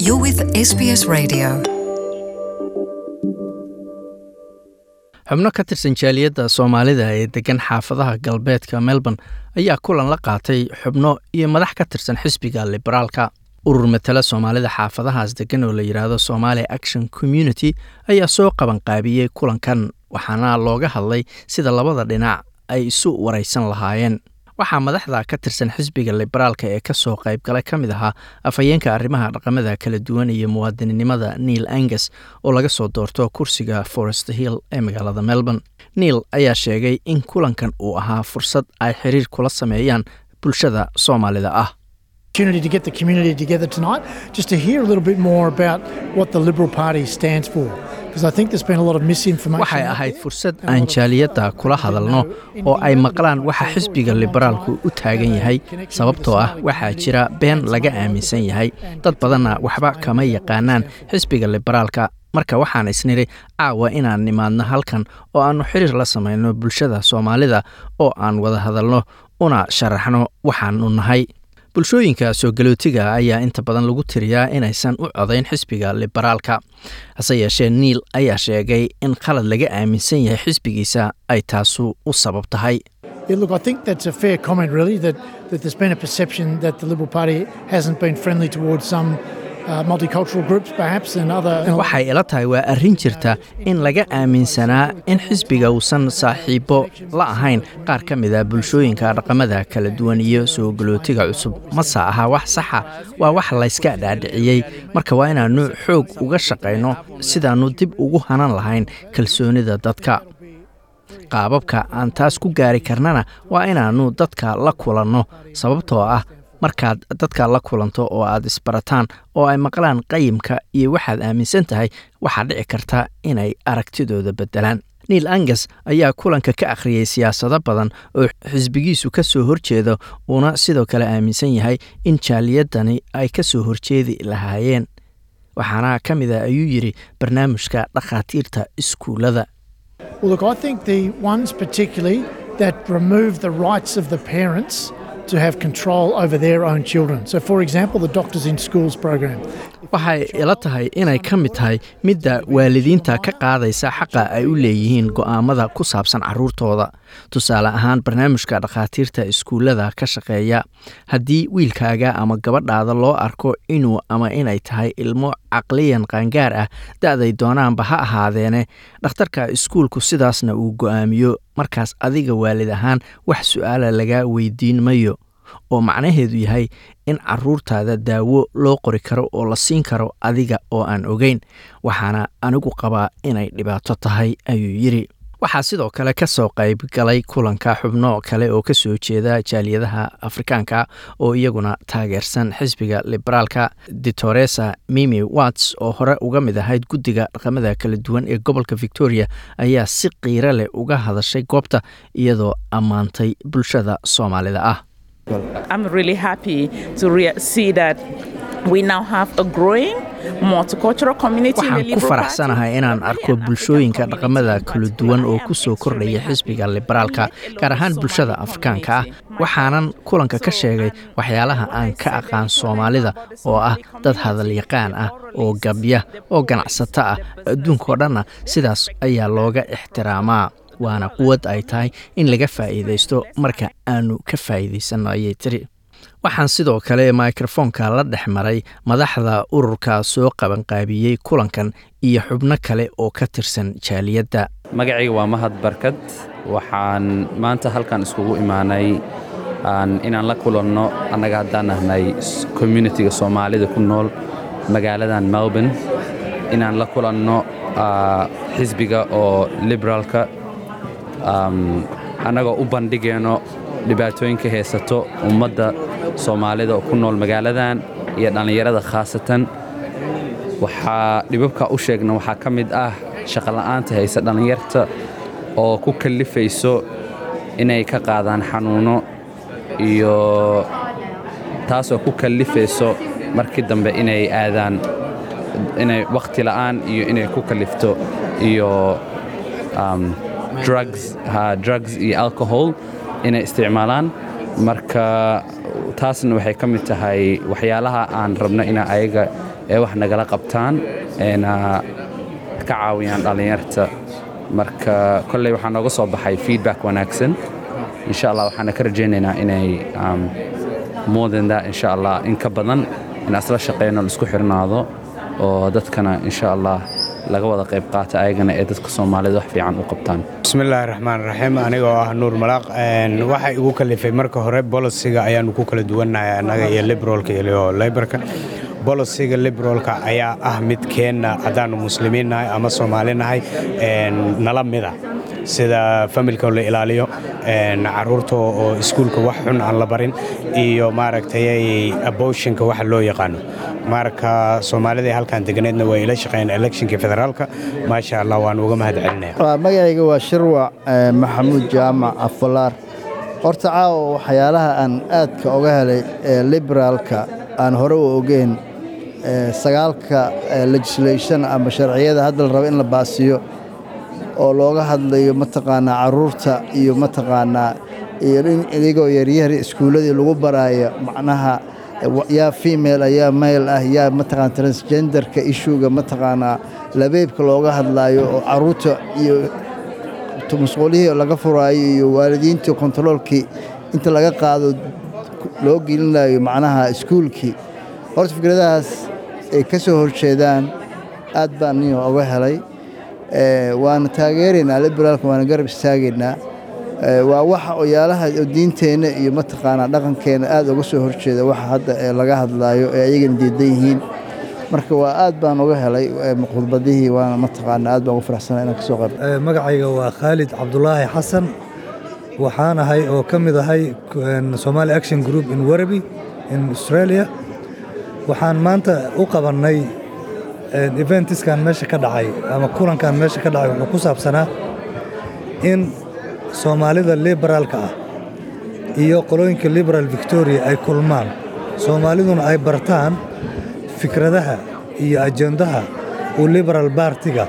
You're with SBS Radio. xubno ka tirsan jaaliyadda soomaalida ee degan xaafadaha galbeedka melbourne ayaa kulan la qaatay xubno iyo madax ka tirsan xisbiga liberaalka urur matala soomaalida xaafadahaas degan oo la yidhaahdo somalia action community ayaa soo qabanqaabiyey kulankan waxaana looga hadlay sida labada dhinac ay isu waraysan lahaayeen waxaa madaxda ka tirsan xisbiga liberaalka ee kasoo qaybgalay ka mid ahaa afhayeenka arrimaha dhaqamada kala duwan iyo muwaadininimada neil angus oo laga soo doorto kursiga forest hill ee magaalada melbourne neil ayaa sheegay in kulankan uu ahaa fursad ay xiriir kula sameeyaan bulshada soomaalida ah opportunity to get the community together tonight just to hear a little bit more about what the Liberal Party stands for. Because I think there's been a lot of misinformation. waxay out ahayd there. fursad aan jaaliyadda kula hadalno oo ay maqlaan waxa xisbiga liberaalku u taagan yahay sababtoo ah waxaa jira been laga aaminsan yahay dad badanna waxba kama yaqaanaan xisbiga liberaalka marka waxaan isnidhi caawa inaan nimaadno halkan oo aannu xiriir la samayno bulshada soomaalida oo aan wada hadalno una sharaxno waxaannu nahay bulshooyinka soo galootiga ayaa inta badan lagu tiriyaa inaysan u codayn xisbiga liberaalka hase yeeshee niil ayaa sheegay in qalad laga aaminsan yahay xisbigiisa ay taasu u sabab tahay Yeah, look, I think that's a fair comment, really, that, that there's been a perception that the Liberal Party hasn't been friendly towards some uh, multicultural groups, perhaps, and other. and waxay ila tahay waa arrin jirta in laga aaminsanaa in xisbiga uusan saaxiibo la ahayn qaar ka mid a bulshooyinka dhaqamada kala duwan iyo soo galootiga cusub mase aha wax saxa waa wax layska dhaadhiciyey marka waa inaannu xoog uga shaqayno sidaannu dib ugu hanan lahayn kalsoonida dadka qaababka aan taas ku gaari karnana waa inaannu dadka la kulanno sababtoo ah markaad dadka la kulanto oo aad isbarataan oo ay maqlaan qayimka iyo waxaad aaminsan tahay waxaa dhici karta inay aragtidooda beddelaan niil angas ayaa kulanka ka akhriyey siyaasado badan oo xisbigiisu ka soo horjeedo uuna sidoo kale aaminsan yahay in jaaliyadani ay ka soo horjeedi lahaayeen waxaana ka mid a ayuu yidhi barnaamijka dhakhaatiirta iskuullada Well, look, I think the ones particularly that remove the rights of the parents to have control over their own children. So, for example, the Doctors in Schools program. waxay ila tahay inay ka mid tahay midda waalidiinta ka qaadaysa xaqa ay u leeyihiin go'aamada ku saabsan carruurtooda tusaale ahaan barnaamijka dhakhaatiirta iskuullada ka shaqeeya haddii wiilkaaga ama gabadhaada loo arko inuu ama inay tahay ilmo caqliyan qaangaar ah da'day doonaanba ha ahaadeene dhakhtarka iskuulku sidaasna uu go'aamiyo markaas adiga waalid ahaan wax su'aala lagaa weydiin mayo oo macnaheedu yahay in carruurtaada daawo loo qori karo oo la siin karo adiga oo aan ogeyn waxaana anigu qabaa inay dhibaato tahay ayuu yidhi waxaa sidoo kale ka soo qayb galay kulanka xubno kale oo ka soo jeeda jaaliyadaha afrikaanka oo iyaguna taageersan xisbiga liberaalka ditoresa mimi watts oo hore uga mid ahayd guddiga dhaqamada kala duwan ee gobolka victoria ayaa si qiiro leh uga hadashay goobta iyadoo ammaantay bulshada soomaalida ah I'm really happy to re- see that we now have a growing multicultural community. in the waxaan ku Liberal faraxsanahay Party. inaan Really arko an bulshooyinka African dhaqamada community kala in duwan oo Australia. ku soo kordhaya I'm xisbiga very liberaalka happy. gaar ahaan Somali bulshada afrikaanka ah community. waxaanan kulanka ka sheegay waxyaalaha aan ka aqaan soomaalida oo ah dad hadalyaqaan ah oo gabya oo ganacsato ah adduunkao dhanna sidaas ayaa looga ixtiraamaa waana quwad ay tahay in laga faa'iidaysto marka aanu ka faa'iidaysanno ayay tiri waxaan sidoo kale mikrofoonka la dhex maray madaxda ururka soo qabanqaabiyey kulankan iyo xubno kale oo ka tirsan jaaliyadda magacayga waa mahad barkad waxaan maanta halkan iskugu imaanay aan- inaan la kulanno annaga haddaan nahnay s- communitiga soomaalida ku nool magaaladan melbourne inaan la kulanno ah, xisbiga oo liberaalka am, annagoo u bandhigayno dhibaatooyinka haysato ummadda soomaalida oo ku nool magaaladan iyo dhallinyarada khaasatan waxaa dhibabka u sheegna waxaa ka mid ah shaqola'aanta haysa dhallinyarta oo ku kallifayso inay ka qaadaan xanuuno iyo taasoo ku kallifayso markii dambe inay aadaan inay wakhti la'aan iyo inay ku kallifto iyo um, drugs ha drugs iyo alcohol inay isticmaalaan marka taasna waxay ka mid tahay waxyaalaha aan rabno ina ayaga ee wax nagala qabtaan eena ka caawiyaan dhallinyarta marka kolley waxaa nooga soo baxay feedback wanaagsan insha allah waxaana ka rajaynaynaa inay um, more than that insha allah in ka badan in asla shaqeyno laisku xirnaado oo dadkana insha allah laga wada qayb qaata ayagana ee dadka soomaalida wax fiican u qabtaan bismillaahi raxmaan raxiim anigoo ah nuur malaaq waxa igu kalifay marka hore bolosiga ayaanu ku kala duwannahay annaga iyo liberalka iyo leybarka bolosiga liberalka ayaa ah mid keenna haddaannu muslimiin nahay ama soomaali nahay nala mida sida familka la ilaaliyo caruurta oo iskuulka wax xun aan la barin iyo maaragtay aboshinka waxa loo yaqaano marka soomaalida halkan deganeedna waa ila shaqeeyeen electionka federaalka maasha allah waan uga mahad celinaya magacayga waa shirwac maxamuud jaamac afalaar horta caawa waxyaalaha aan aadka oga helay ee liberaalka aan hore u ogeyn sagaalka legislation ama sharciyada hadda la rabo in la baasiyo oo looga hadlayo mataqaanaa caruurta iyo mataqaanaa iyo in idigoo yaryar iskuulladii lagu baraayo macnaha yaa female yaa male ah yaa mataqaana transgenderka ishuga mataqaanaa labeebka looga hadlaayo oo caruurta iyo masquulihii laga furaayo iyo waalidiintii kontaroolkii inta laga qaado loo gelinayo macnaha iskuulkii horta fikradahaas ay ka soo horjeedaan aad baan niyo oga helay waana taageeraynaa liberaalka waana garab istaagaynaa waa waxa oyaalaha diinteenna iyo mataqaanaa dhaqankeenna aad uga soo horjeeda waxa hadda ee laga hadlaayo ee ayagana diidan yihiin marka waa aad baan uga helay khudbadihii waana mataqaanaa aad baan ugu faraxsanaa inaan ka soo qayb magacayga waa khaalid cabdulaahi xasan waxaan ahay oo ka mid ahay somali action group in warabi in australia waxaan maanta u qabannay eventiskan meesha ka dhacay ama kulankan meesha ka dhacay wuxuu ku saabsanaa in soomaalida liberaalka ah iyo qolooyinka liberal victoria ay kulmaan soomaaliduna ay bartaan fikradaha iyo ajendaha uu liberal bartiga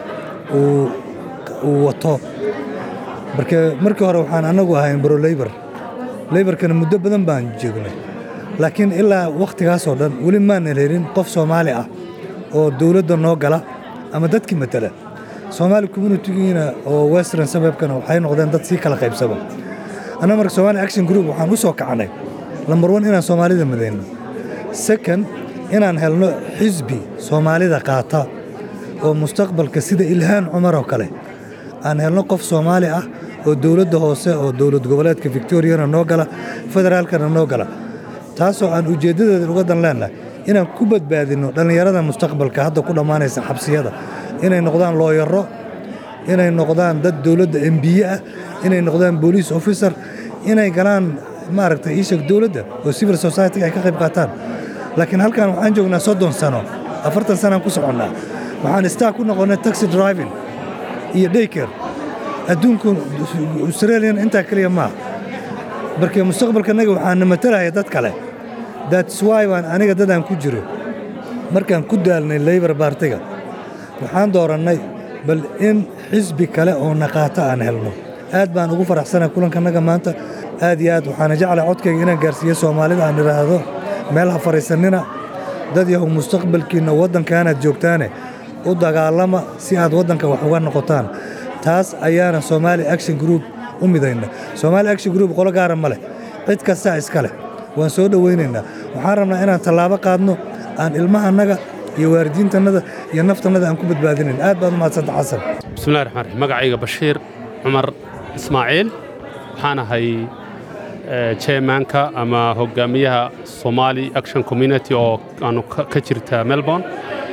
uu wato marka markii hore waxaan annagu ahayn bro leybar leybarkana muddo badan baan joognay laakiin ilaa wakhtigaasoo dhan weli maanan helin qof soomaali ah oo dowladda noo gala ama dadkii matala soomaali communitigiina oo western sababkana waxay noqdeen dad sii kala qaybsaba anna marka somali action group waxaan u soo kacnay lambar one inaan soomaalida madayno second inaan helno xisbi soomaalida qaata oo mustaqbalka sida ilhaan cumar oo kale aan helno qof soomaali ah oo dowladda hoose oo dowlad goboleedka victoriana noo gala federaalkana noo gala taasoo aan ujeeddadeeda uga dan leennahay inaan ku badbaadinno dhallinyarada mustaqbalka hadda ku dhammaanaysa xabsiyada inay noqdaan looyaro inay noqdaan dad dowladda embiye ah inay noqdaan booliis officer inay galaan maaragtay iisheg dowladda oo civil society ay ka qayb qaataan laakiin halkan waxaan joognaa soddon sano afartan sanaan ku soconnaa waxaan staa ku noqonnay taxi driving iyo dayker adduunku australian intaa keliya maaha marka mustaqbalkanaga waxaana matalaya dad kale that's why baan aniga dadaan ku jiro markaan ku daalnay leybar baartiga waxaan doorannay bal in xisbi kale oo naqaato aan helno aad baan ugu faraxsanay kulankanaga maanta aad iyo aad waxaana jeclay codkayga inaan gaarsiiyo soomaalida aan idhaahdo meel ha fadhiisannina dad yahow mustaqbalkiinna waddankaanaad joogtaane u dagaalama si aad waddanka wax uga noqotaan taas ayaana somaali action group u midayna somaali action group qolo gaara ma leh cid kastaa iska leh waan soo dhowaynaynaa waxaan rabnaa inaan tallaabo qaadno aan ilmahannaga iyo waalidiintannada iyo naftannada aan ku badbaadinayn aad baad umahadsanta xasan bismillahi raxmaan raxiim magacayga bashiir cumar ismaaciil waxaan ahay chairmanka ama hogaamiyaha somali action community oo aanu ka jirta melbourne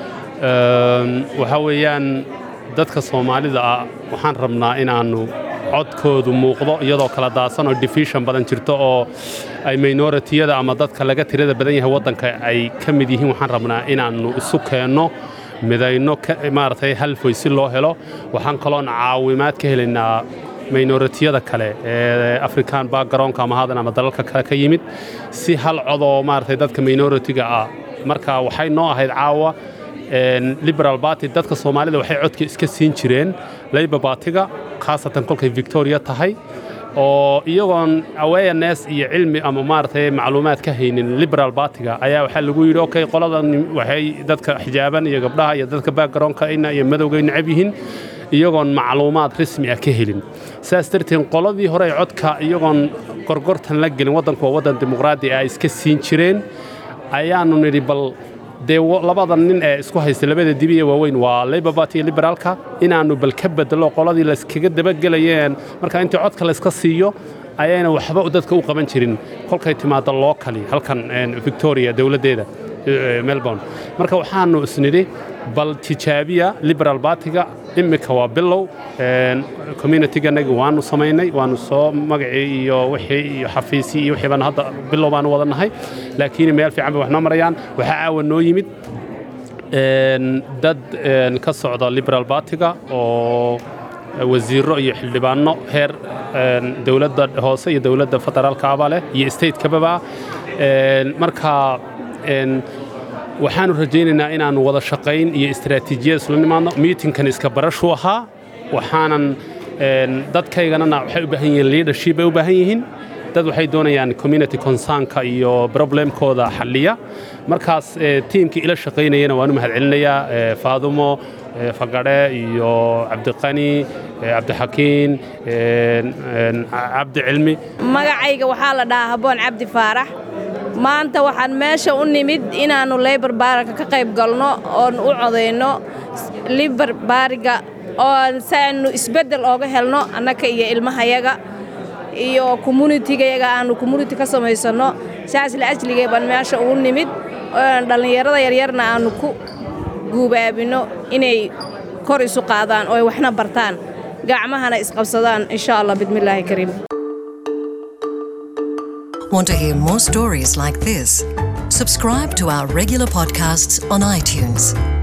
waxaa weeyaan dadka soomaalida ah waxaan rabnaa inaannu codkoodu muuqdo iyadoo kala daadsan oo division badan jirto oo ay minoritiyada ama dadka laga tirada badan yahay waddanka ay ka mid yihiin waxaan rabnaa inaannu isu keenno midayno maaragtay halfoy si loo helo waxaan kaloon caawimaad ka helaynaa minoritiyada kale ee african backgroundka ama hadan ama dalalka kale ka yimid si hal codoo maaragtay dadka minoritiga ah marka waxay noo ahayd caawa liberal barty dadka soomaalida waxay codka iska siin jireen labor bartiga khaasatan kolkay victoria tahay oo iyagoon awareness iyo cilmi ama maaragtay macluumaad ka haynin liberal batiga ayaa waxaa lagu yidhi okay qoladan waxay dadka xijaaban iyo gabdhaha iyo dadka backgroundka ina iyo madowgay necab yihiin iyagoon macluumaad rasmi ah ka helin saas darteed qoladii hore ee codka iyagoon gorgortan la gelin waddanku waa waddan dimuqraadi ah iska siin jireen ayaanu nidhi bal dee labada nin ee isku haysta labada dibi ee waaweyn waa labor party iyo liberaalka inaannu bal ka bedelo qoladii layskaga dabagelayeen marka intii codka layska siiyo ayayna waxba dadka u qaban jirin kolkay timaado lookali halkan victoria dowladdeeda melbourne marka waxaanu isnidhi bal tijaabiya liberal batiga immika waa bilow communityganagi waanu samaynay waanu soo magacii iyo wixii iyo xafiisii iyo wixii baan hadda bilow baanu wada nahay laakiin meel fiican bay wax noo marayaan waxaa caawa noo yimid dad ka socda liberal batiga oo wasiiro iyo xildhibaano heer dowladda hoose iyo dowladda federaalka aba leh iyo stateka-baba marka waxaanu rajaynaynaa inaannu wada shaqayn iyo istaraatiijiyad isla nimaadno miitinkan iska barashuu ahaa waxaanan dadkayganana waxay u baahan yihiin leadership bay u baahan yihiin dad waxay doonayaan community concernka iyo problemkooda xalliya markaas tiimkii ila shaqaynayana waanu mahadcelinayaa faadumo fagadhe iyo cabdiqani cabdixakiin cabdi cilmi magacayga waxaa la dhahaa habboon cabdi faarax maanta waxaan meesha u nimid inaannu leybar baaraka ka qayb galno oon u codayno libar baariga oon saannu isbeddel ooga helno annaka iyo ilmahayaga iyo communitigayaga aannu community ka samaysanno saas la ajligay baan meesha ugu nimid oon dhallinyarada yaryarna aannu ku guubaabinno inay kor isu qaadaan oo ay waxna bartaan gacmahana isqabsadaan insha allah bismillaahi kariim Want to hear more stories like this? Subscribe to our regular podcasts on iTunes.